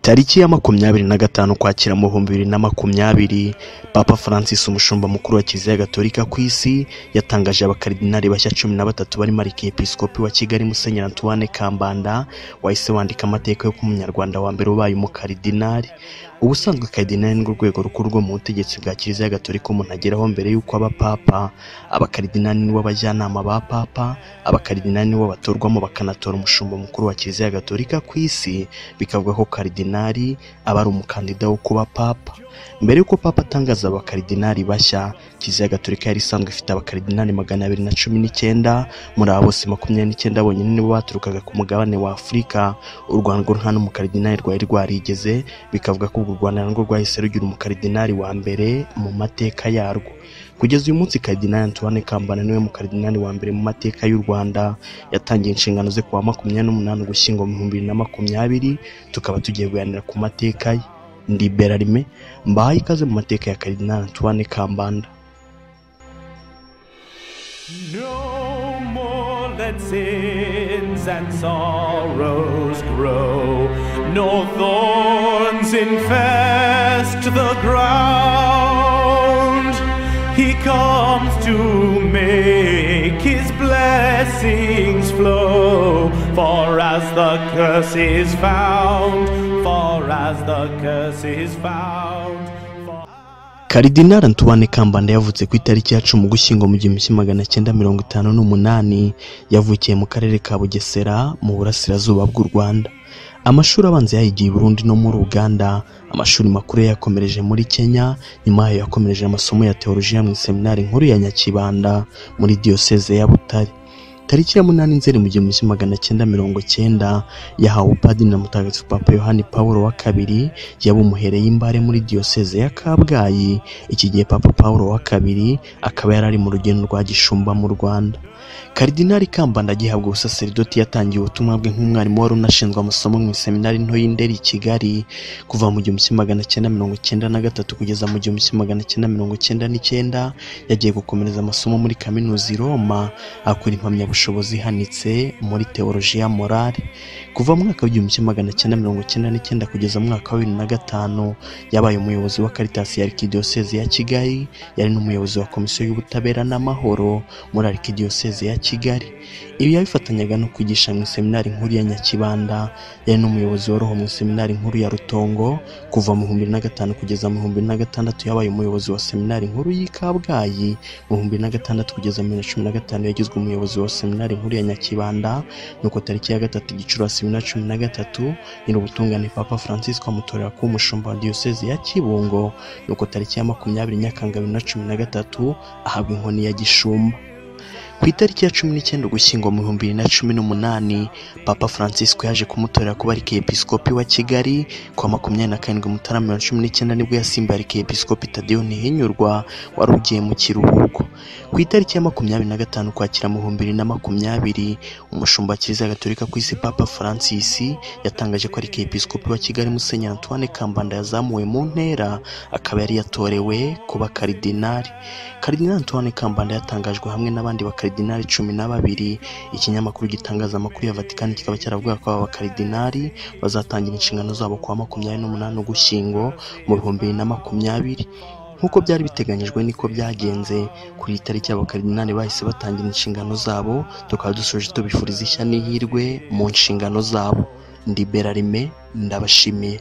tariki ya makumyabiri na gatanu ukwakira mu bihumbi bibiri na makumyabiri papa francis umushumba mukuru wa kiliziya gatolika ku isi yatangaje abakaridinari bashya cumi na batatu barimo arikepiskopi wa kigali musenyeri antoine kambanda wahise wandika amateka y'uko umunyarwanda wa mbere ubaye umukaridinari ubusanzwe karidinari ni urwego rukuru rwo mu butegetsi bwa kiliziya gatolika umuntu ageraho mbere y'uko aba papa abakaridinari nibo bajyanama ba papa abakaridinari nibo batorwamo bakanatora umushumba mukuru wa kiliziya gatolika ku isi bikavuga ko karidinari aba ari umukandida wo kuba papa mbere y'uko papa atangaza abakaridinari bashya kiliziya gatolika yari isanzwe ifite abakaridinari magana abiri na cumi n'icyenda muri abo bose makumyabiri n'icyenda bonyine nibo baturukaga ku mugabane wa afurika u rwanda nta n'umukaridinari rwari rwarigeze bikavuga ko urwo rwanda narwo rwahise rugira umukaridinari wa mbere mu mateka yarwo kugeza uyu munsi karidinari antoine kambana niwe mukaridinari wa mbere mu mateka y'u rwanda yatangiye inshingano ze kuwa makumyabiri n'umunani ugushyingo mu bihumbi bibiri na makumyabiri tukaba tugiye kuganira ku mateka ye ndi berarime mbahaye ikaze mu mateka ya karidinari antoine kambanda No more let sins and sorrows grow, nor thorns infest the ground. He comes to make his blessings flow, for as the curse is found, for as the curse is found. For karidinari antoine kambanda yavutse ku itariki ya cumi ugushyingo mu gihumbi kimwe magana cyenda mirongo itanu n'umunani yavukiye mu karere ka bugesera mu burasirazuba bw'u rwanda amashuri abanza yayigiye i burundi no muri uganda amashuri makuru yakomereje muri kenya nyuma yayo yakomereje amasomo ya teolojiya mu iseminari nkuru ya nyakibanda muri diyoseze ya butare tariki ya munani nzeri mu gihumbi kimwe magana cyenda mirongo cyenda yahawe upadiri na mutagatifu papa yohani paul wa kabiri yabumuhereye imbare muri diyoseze ya kabgayi iki gihe papa paul wa kabiri akaba yari ari mu rugendo rwa gishumba mu rwanda karidinari kambanda agihabwa ubusaseridoti yatangiye ubutumwa bwe nk'umwarimu wari unashinzwe amasomo mu iseminari nto y'indera i kigali kuva mu gihumbi kimwe magana cyenda mirongo cyenda na gatatu kugeza mu gihumbi kimwe magana cyenda mirongo cyenda n'icyenda yagiye gukomereza amasomo muri kaminuza i roma akora impamyabushobozi ihanitse muri teolojiya morale kuva mu mwaka w'igihumbi kimwe magana cyenda mirongo cyenda n'icyenda kugeza mu mwaka wa bibiri na gatanu yabaye umuyobozi wa karitasi ya arikidiyoseze ya kigali yari n'umuyobozi wa komisiyo y'ubutabera n'amahoro muri arikidiyoseze ya kigali ibi yabifatanyaga no kwigisha mu iseminari nkuru ya nyakibanda yari n'umuyobozi wa roho mu iseminari nkuru ya rutongo kuva mu bihumbi na gatanu kugeza mu bihumbi na gatandatu yabaye umuyobozi wa seminari nkuru y'i kabgayi mu bihumbi na gatandatu kugeza mu bihumbi na cumi na gatanu yagizwe umuyobozi wa seminari nkuru ya nyakibanda nuko tariki ya gatatu gicurasi bibiri na cumi na gatatu nyir'ubutungane papa francis amutorera kuba umushumba wa diyoseze ya kibungo nuko tariki ya makumyabiri nyakanga bibiri na cumi na gatatu ahabwa inkoni ya gishumba ku itariki ya cumi n'icyenda ugushyingo mu bihumbi bibiri na cumi n'umunani papa francisco yaje kumutorera kuba arikepiskopi wa kigali kuwa makumyabiri na karindwi mutarama mirongo cumi n'icyenda nibwo yasimbuye arikepiskopi tadeyo ntihinyurwa wari ugiye mu kiruhuko ku itariki ya makumyabiri na gatanu ukwakira mu bihumbi bibiri na makumyabiri umushumba wa kiliziya gatolika ku isi papa francis yatangaje ko arikepiskopi wa kigali musenyeri antoine kambanda yazamuwe mu ntera akaba yari yatorewe kuba karidinari karidinari antoine kambanda yatangajwe hamwe n'abandi bakaridinari cumi na babiri ikinyamakuru gitangaza amakuru ya vatikani kikaba cyaravuga ko aba bakaridinari bazatangira inshingano zabo kuwa makumyabiri n'umunani ugushyingo mu bihumbi bibiri na makumyabiri nk'uko byari biteganyijwe niko byagenze kuri iyi tariki abakaridinari bahise batangira inshingano zabo tukaba dusoje tubifuriza ishya n'ihirwe mu nshingano zabo ndi berarime ndabashimiye